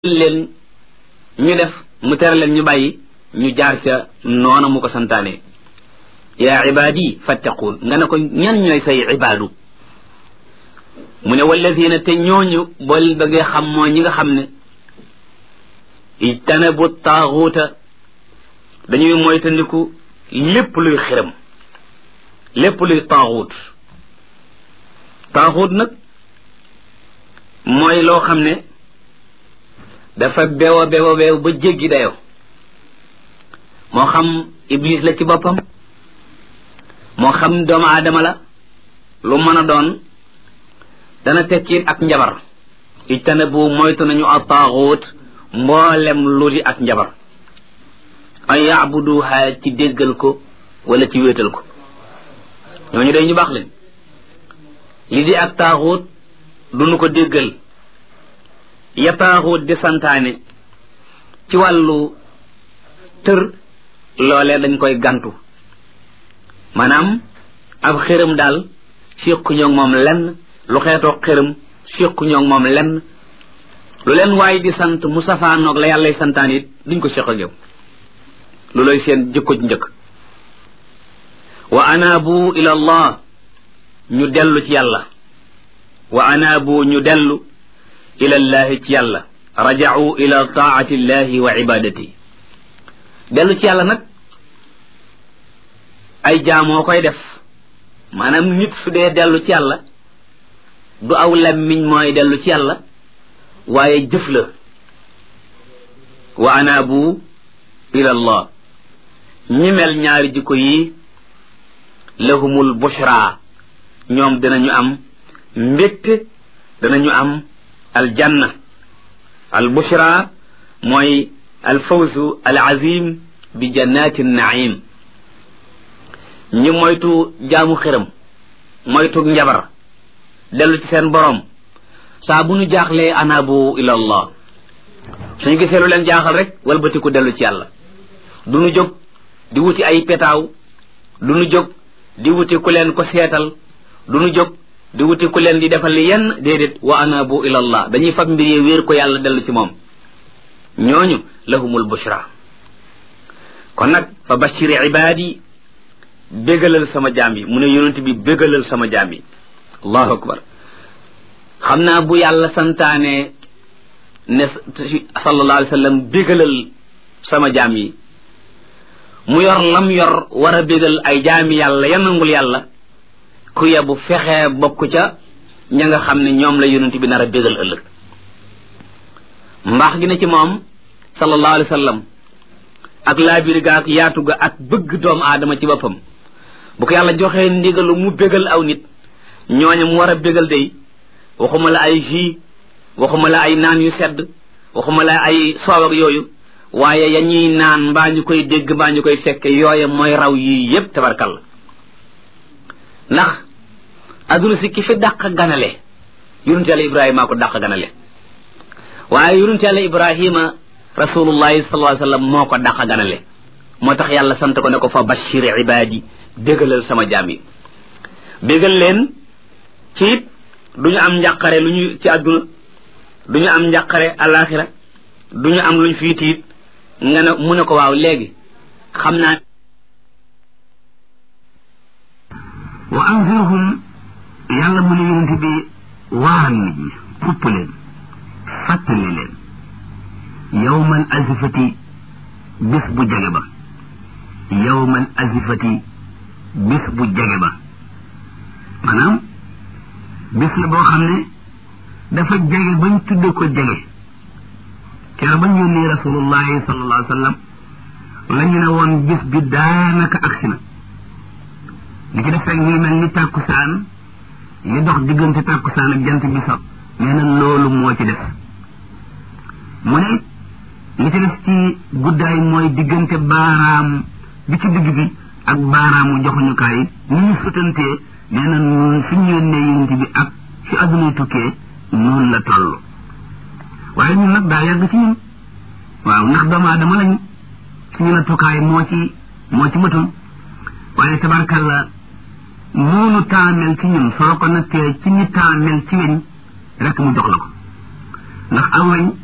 leen ñu def mu tere leen ñu bàyyi ñu jaar ca noona mu ko santaane yaa ibaadi fattaquun nga ne ko ñan ñooy say ibaadu mu ne walladina te ñooñu bool bëggee xam mooy ñi nga xam ne ijtanabu taaxuuta dañuy moytandiku lépp luy xiram lépp luy taaxuut taaxuut nag mooy loo xam ne dafa beew a beew a beew ba jéggi dayo moo xam iblis la ci boppam moo xam doomu aadama la lu mën a doon dana tekkiit ak njabar ijtanabu moytu nañu a taaxuut mboolem lu di ak njabar an yaabuduha ci déggal ko wala ci wéetal ko ñooñu day ñu baax leen li di ak taaxuut duñu ko déggal ya taaxuut di santaane ci wàllu tër loolee dañ koy gantu maanaam ab xërëm daal séqu ñoog moom lenn lu xeetoo xërëm séqu ñoog moom lenn lu leen waaye di sant mu safaanoog la yàllay santaan it duñ ko séq ak yow lu looy seen jëkko njëkk wa anaabu ila allah ñu dellu ci yàlla wa anaabu ñu dellu ila llahi ci yàlla raja'u ila taati llahi wa ibadati dellu ci yàlla nag ay jaamoo koy def maanaam nit su dee dellu ci yàlla du aw lammiñ mooy dellu ci yàlla waaye jëf la wa anaabu ila allah ñi mel ñaari jikko yi lahumul bushra ñoom dinañu am mbégte danañu am aljanna al bushra mooy al fawzu al azim bi jannati naim ñi moytu jaamu xiram moytu njabar dellu ci seen boroom saa bu ñu jaaxlee anaabu ila allah suñu gisee lu leen jaaxal rek walbatiku dellu ci yàlla du ñu jóg di wuti ay petaaw du ñu jóg di wuti ku leen ko seetal du ñu jóg di wuti ku leen di defal yenn déedéet wa anaabu ila allah dañuy fab mbir yi wéer ko yàlla dellu ci moom ñooñu lahumul bushra kon nag fa bashiri ibaadi bégalal sama jaam yi mu ne yonent bi bégalal sama jaam yi allahu akbar xam naa bu yàlla santaane ne sallallahu alayhi wa sallam bégalal sama jaam yi mu yor lam yor war a bégal ay jaami yàlla ya nangul yàlla ku yebu fexee bokk ca ña nga xam ne ñoom la yonent bi nar a bégal ëllëg mbaax gi ne ci moom sallallahu alayhi wa sallam ak laabir ga ak yaatu ga ak bëgg doomu aadama ci boppam bu ko yàlla joxee ndigalu mu bégal aw nit ñooñu mu war a bégal day waxuma la ay jus waxuma la ay naan yu sedd waxuma la ay soow ak yooyu waaye ya ñuy naan mbaa ñu koy dégg mbaa ñu koy fekke yooye mooy raw yii yépp tabarkal ndax adduna si ki fi dàq ganale yonent yàlla ibrahima ko dàq ganale waaye yonent yàlla ibrahima rasulullahi sallallahu alayhi wasallam moo ko dàq ganale moo tax yàlla sant ko ne ko fa bashir ibadi bégalal sama jaam yi bégal leen ci it du ñu am njàqare lu ñu ci àdduna du ñu am njàqare alaxira du ñu am luñ fii tiit nga ne mu ne ko waaw léegi xam naa wa anzirhum yàlla mu ne yonente bi waaral nit ñi fupp leen fàttali leen yawman azifati bis bu jege ba yawman azifati bis bu jege ba maanaam bis la boo xam ne dafa jege bañ tudde ko jege kero bañ yónnee rasulullahi sallallahu alayhi wa sallam la ñu ne woon bis bi daanaka agsi na li ci def rek ñuy mel ni tàkkusaan li dox diggante tàkkusaan ak jant bi so nee na loolu moo ci def mu ne li ci def ci guddaay mooy diggante baaraam bi ci digg bi ak baaraamu joxuñukaay ni ñu sutantee nee na fi ñu yónnee yonent bi ak fi adduna tukkee noonu la toll waaye ñun nag daa yàgg ci ñun waaw ndax doomu aadama lañ suñu nattukaay moo ci moo ci matul waaye tabarkalla noonu taamel ci ñun soo ko nattee ci ni taamel ci weñ rek mu jox la ko ndax aw weñ